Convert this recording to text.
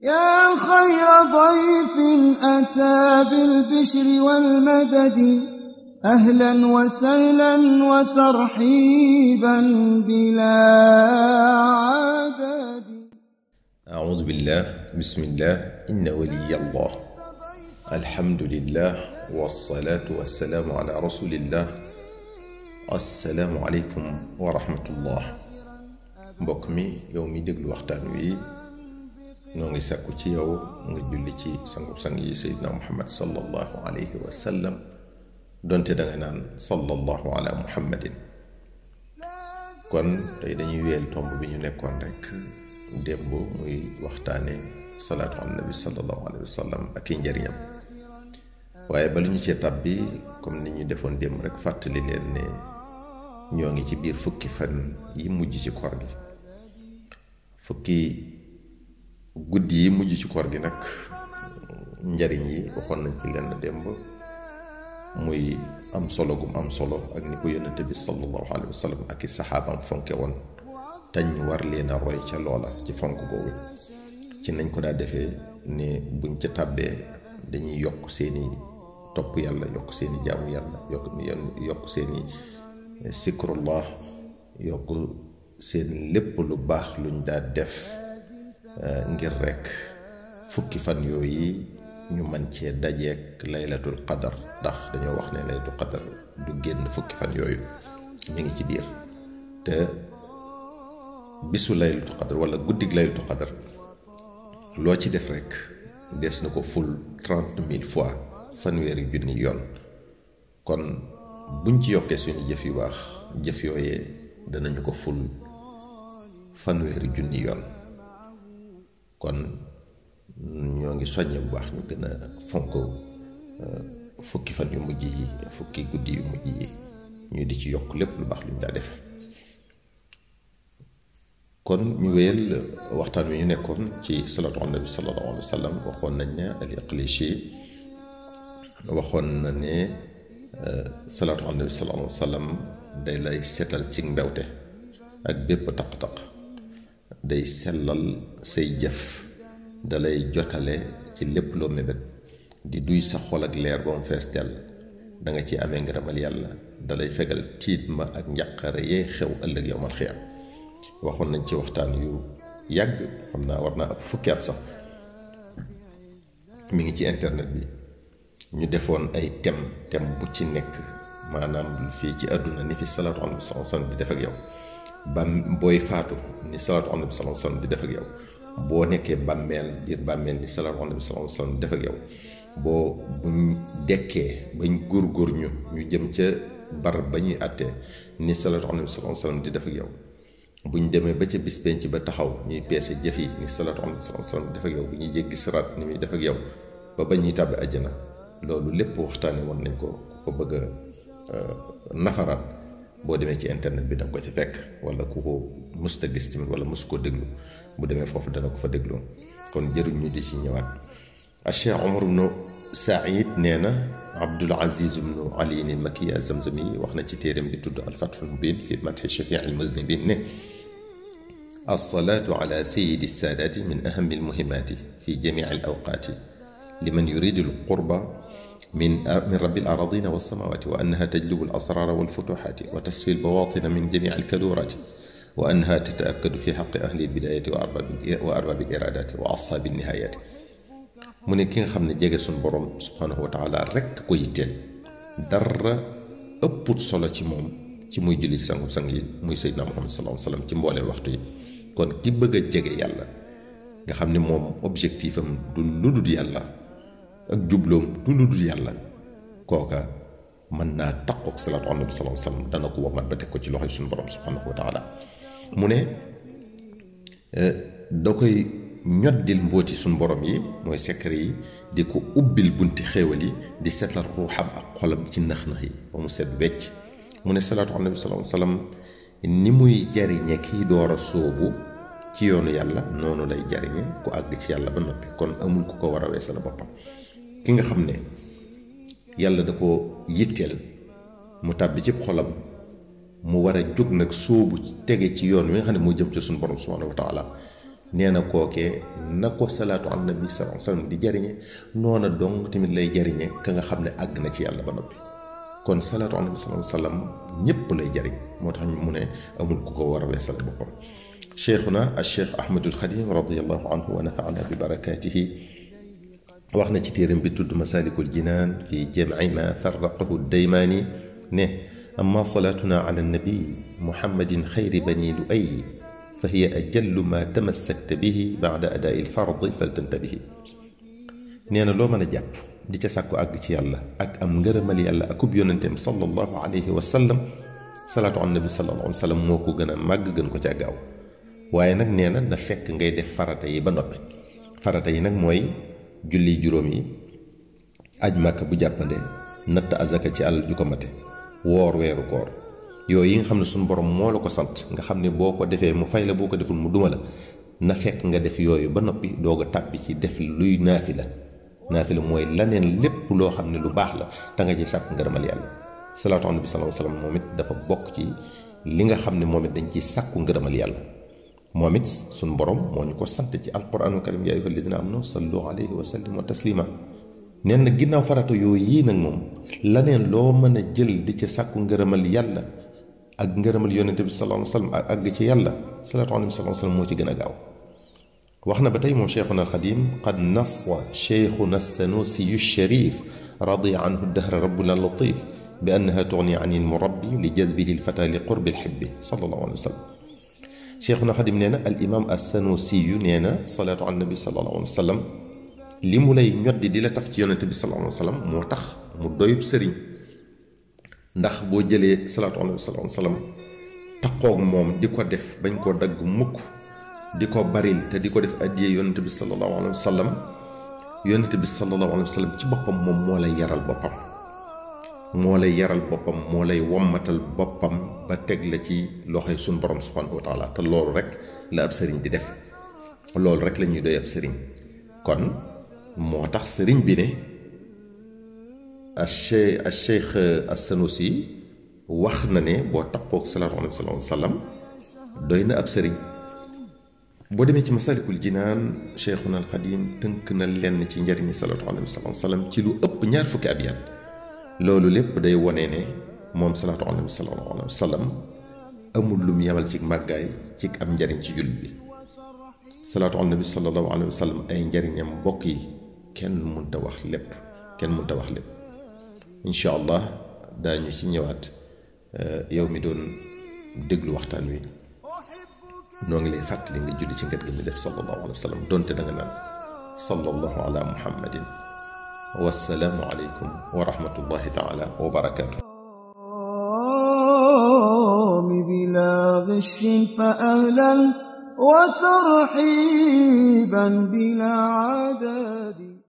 يا خير ضيف أتى بالبشر والمدد أهلا وسهلا وترحيبا بلا عدد أعوذ بالله بسم الله إن ولي الله الحمد لله والصلاة والسلام على رسول الله السلام عليكم ورحمة الله mbokk mi yow mi déglu waxtaan wi noo ngi sàkku ci yow nga julli ci sangub sang yi seydina muhammad sallallahu alayhi wa sallam donte danga naan sallallahu ala muhammadin kon tey dañuy wéyal tomb bi ñu nekkoon rek démb muy waxtaane salaatu ala nabi sallallahu alayhi wa sallam ak i njëriñam waaye bala ñu cee tab bi comme ni ñu defoon démb rek fàttali leen ne ñoo ngi ci biir fukki fan yi mujj ci koor gi fukki guddi yi mujj ci koor gi nag njariñ yi waxoon nañ ci lenn démb muy am solo gum am solo ak ni ko yonente bi sallallahu alayhi wa sallam ak i saxaabam fonke woon tañ war leen a roy ca loola ci fonk googu ci nañ ko daa defee ne buñ ca tàbbee dañuy yokk seeni topp yàlla yokk seeni jaamu yàlla yokk yokk seeni sikrullah yokk seen lépp lu baax luñ daa def ngir rekk fukki fan yooyu ñu man cee dajeek laylatul qadar ndax dañoo wax ne laylatul qadar du génn fukki fan yooyu ñu ngi ci biir te bisu laylatul qadar wala guddig laylatul qadar loo ci def rekk des na ko ful trente mille fois fanweeri junni yoon kon buñ ci yokkee suñu jëf yu baax jëf yooyee danañu ko ful fanweeri junni yoon kon ñoo ngi soññe bu baax ñu gën a fonk fukki fan yu mujj yi fukki guddi yu mujj yi ñu di ci yokk lépp lu baax lu ñu daa def kon ñu wéyal waxtaan wi ñu nekkoon ci salaatu ala nabi sallallahu alayhi wa sallam waxoon nañ ne al iqlishi waxoon na ne salaatu ala nabi sallallahu alayhi wa sallam day lay seetal ci mbewte ak bépp taq-taq day sellal say jëf dalay jotale ci lépp loo mébét di duy sa xol ak leer ba mu fees dell da nga ci amee ngërëmal yàlla dalay fegal tiit ma ak njàqare yee xew ëllëg yowmal xiyam waxoon nañ ci waxtaan yu yàgg xam naa war naa ëpp fukki at sax mi ngi ci internet bi ñu defoon ay thème thème bu ci nekk maanaam fii ci àdduna ni fi salaatu ala nabi sallallahu alayhi wasallam di def ak yow bam booy faatu ni salaatu ala nabi sallallahu alayhi wasallam di def ak yow boo nekkee bàmmeel biir bàmmeel ni salaatu ala nabi sallallahu alayhi wasallam di def ak yow boo buñ dekkee bañ góor-góor ñu ñu jëm ca bar ba ñuy àttee ni salaatu ala nabi sallallahu alayhi wasallam di def ak yow buñ demee ba ca bis penc ba taxaw ñuy peese jëf yi ni salaatu ala nabi sallallahu alayhi wasallam di def ak yow bu ñuy jéggi siraat ni muy def ak yow ba ba ñuy tàbbi àjjana loolu lépp waxtaane woon nañ ko ko bëgg a nafaraat boo demee ci internet bi danga ko ci fekk wala ku ko mësta gis tamit wala mësu koo déglu bu demee foofu dana ko fa déglu kon jëruñ ñu di ci ñëwaat Cheikh Omar ibnu Saïd nee na Abdul Aziz ibnu Ali al Makki az-Zamzami wax na ci téeram bi tudd al Fathul Mubin fi madhi shafii al muznibin ne as-salaatu ala sayyidi saadaati min ahami al-muhimmaati fi jamii al awqaati liman yuridu al qurba من من رب الأراضين والسماوات وأنها تجلب الأسرار والفتوحات وتسفي البواطن من جميع الكدورات وأنها تتأكد في حق أهل البداية وأرباب وأرباب الإرادات وأصحاب النهايات mu ne ki nga xam ne jege suñ borom subhanahu wa taala rekk ko yitteel dara ëpput solo ci moom ci muy julli sangu sang yi muy Seydina Muhammad sallallahu alayhi wa sallam ci mbooleem waxtu yi kon ki bëgg a jege yàlla nga xam ne moom objectif am du lu dul yàlla ak jubloom du lu dul yàlla kooka mën naa taqook salaatu ala nabi sallallahu alayhi wa sallam dana ko wamat ba teg ko ci loxoy suñu borom subhanahu wa taala mu ne da koy ñoddil mbooti suñu borom yi mooy secret yi di ko ubbil bunti xéewal yi di seetal ruuxam ak xolam ci nax-nax yi ba mu set wecc mu ne salaatu ala nabi sallallahu alayhi wa sallam ni muy jariñe kiy door a sóobu ci yoonu yàlla noonu lay jariñe ku àgg ci yàlla ba noppi kon amul ku ko war a weesal boppam ki nga xam ne yàlla da ko yitteel mu tàbbi ci xolam mu war a jóg nag sóobu tege ci yoon wi nga xam ne moo jëm ci suñu borom subhanahu wa taala nee na kookee na ko salaatu ala nabi sallallahu alayhi wasallam di jariñe noona dong tamit lay jariñe ka nga xam ne àgg na ci yàlla ba noppi kon salaatu ala nabi sallallahu alayhi wasallam ñépp lay jariñ moo tax mu ne amul ku ko war a weesal boppam cheikhuna al cheikh ahmadul xadim radiallahu anhu wa nafaana bi barakatihi wax na ci téeram bi tudd masalikul jinaan fi jamci ma farraqahu daymaani ne amma salaatuna ala nabi muhammadin xayri bani lu ay fa hiya ajallu ma tamassakta bihi bada adaai lfardi faltantabihi nee na loo mën a jàpp di ca sàkku àgg ci yàlla ak am ngërëmal yàlla akub yonenteem sallallahu alayhi wa sallam salaatu ala nabi sallallahu alayhi wa sallam moo ko gën a màgg gën ko ca gaaw waaye nag nee na na fekk ngay def farata yi ba noppi farata yi nag mooy julli juróom yi aj màkka bu jàppande natt azaka ci àll ju ko mate woor weeru koor yooyu yi nga xam ne suñu borom moo la ko sant nga xam ne boo ko defee mu fay la boo ko deful mu duma la na fekk nga def yooyu ba noppi doog a tàbbi ci def luy naafila naafila mooy laneen lépp loo xam ne lu baax la te nga ci sàkk ngërëmal yàlla salaatu ala nabi sallallahu alayhi wasallam moom it dafa bokk ci li nga xam ne moom it dañ ciy sàkku ngërëmal yàlla moom it suñu borom moo ñu ko sant ci alquranul karim yaa ayyuha alladina amanu sallu alayhi wa sallimu taslima neen na ginnaaw farata yooyu yii nag moom laneen loo mën a jël di ca sàkku ngërëmal yàlla ak ngërëmal yonente bi sallallahu alayhi wasallam ak àgg ci yàlla salaatu ala nabi sallallahu alayhi wasallam moo ci gën a gaaw wax na ba tey moom cheikhuna alxadim qad nassa cheikhuna sanusiyu sharif radiya anhu dahra rabbuna latif bi annaha tugni an il murabbi li jazbihi lfata li qurbi lxibbi sallallahu alayhi wa sallam cheikhuna xadim nee na al imam assanusiyu nee na salaatu ala nabi sallallahu alayhi wa sallam li mu lay ñoddi di la taf ci yonente bi sallallahu alayhi wa sallam moo tax mu doyub sëriñ ndax boo jëlee salaatu ala nabi sallallahu alayhi wa sallam taqoog moom di ko def bañ koo dagg mukk di ko baril te di ko def addiyee yonente bi sallallahu alayhi wa sallam yonente bi sallallahu alayhi wa sallam ci boppam moom moo lay yaral boppam moo lay yaral boppam moo lay wommatal boppam ba teg la ci loxoy suñ borom subhanahu wa taala te loolu rek la ab sëriñ di def loolu rek la ñuy doy ab sëriñ kon moo tax sëriñ bi ne a cheikh a cheikh as-Sanusi wax na ne boo taqoog salaatu alayhi wa sallam doy na ab sëriñ boo demee ci masalikul jinaan cheikhuna al xadim tënk na lenn ci njariñi salaatu alayhi wa sallam ci lu ëpp ñaar fukki at yaat loolu lépp day wone ne moom salaatu alayhi sallallahu alayhi wa sallam amul lum yemal ci màggaay ci am njariñ ci jullit bi salaatu ala nabi sallallahu alayhi wa sallam ay njariñam mbokk yi kenn mënta wax lépp kenn mënta wax lépp incha allah daañu ci ñëwaat yow mi doon déglu waxtaan wi noo ngi lay fàttali nga julli ci ngat gi mi def sallallahu alayhi wa sallam donte da nga naan sallallahu ala muhammadin wassalaamu aleykum wa rahmatullahi taala wa barakaatu بلا غش فأهلا وترحيبا بلا عدد